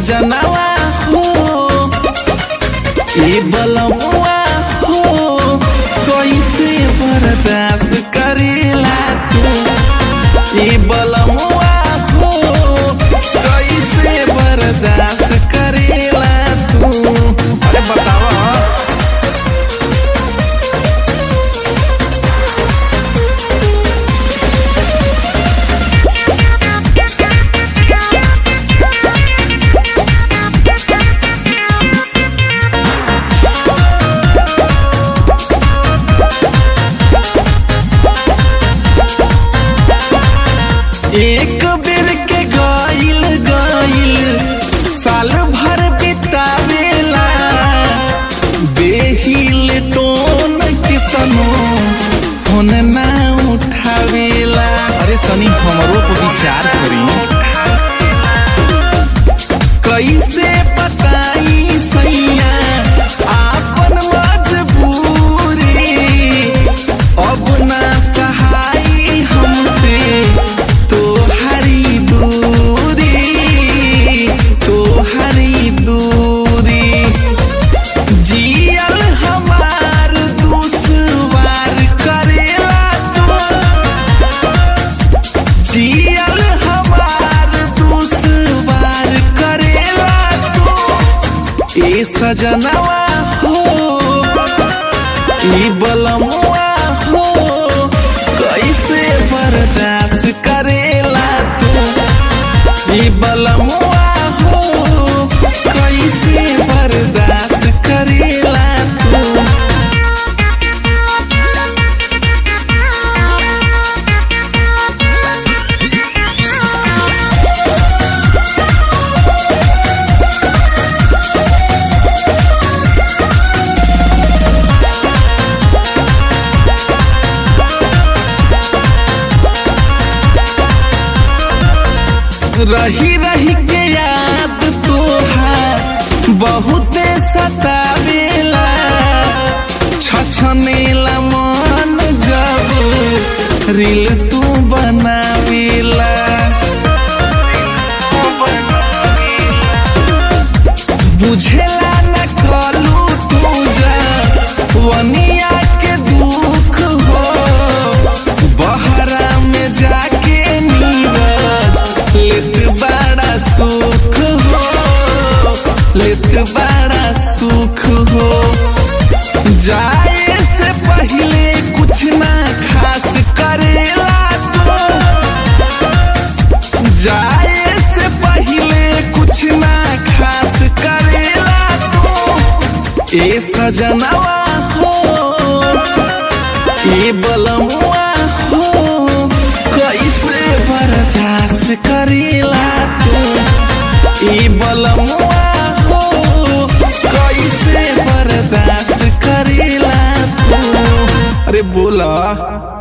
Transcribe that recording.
सजनवा हो ए बलमुआ हो कैसे बर्दाश्त करेला तू ए बलमुआ हो कैसे बर्दाश्त करेला तू अरे बतावा एक बेर के गइल गइल साल भर बितावेला बेहिल टोन के तनो फोन ना उठावेला अरे तनी हमरो को विचार करी कैसे बताई सैया आपन मजबूरी अब ना सहाई हमसे तोहरी दूरी तोहरी दूरी जियल हमार दुश्वार करेला तू जियल हमार दुश्वार करेला तू ए सजनवा हो ई बलमुआ हो कैसे बर्दाश्त करेला तू ई बलमुआ हो कैसे बर्दाश्त करेला तू रही रही के याद तोहार बहुते सतावेला छछनेला मन जब रील तू बनावेला बुझेला न कलू तू जा वनिया के दुख हो बहरा में जाके नीरज लेत बड़ा सुख हो लेत बड़ा सुख हो जाए से पहले कुछ ना खास करेला तो जाए से पहले कुछ ना खास करेला तो ए सजनवा हो ए बलमुआ हो कैसे बर्दाश्त करेला तू ए बलमुआ हो कैसे बर्दाश्त करेला तू अरे बोला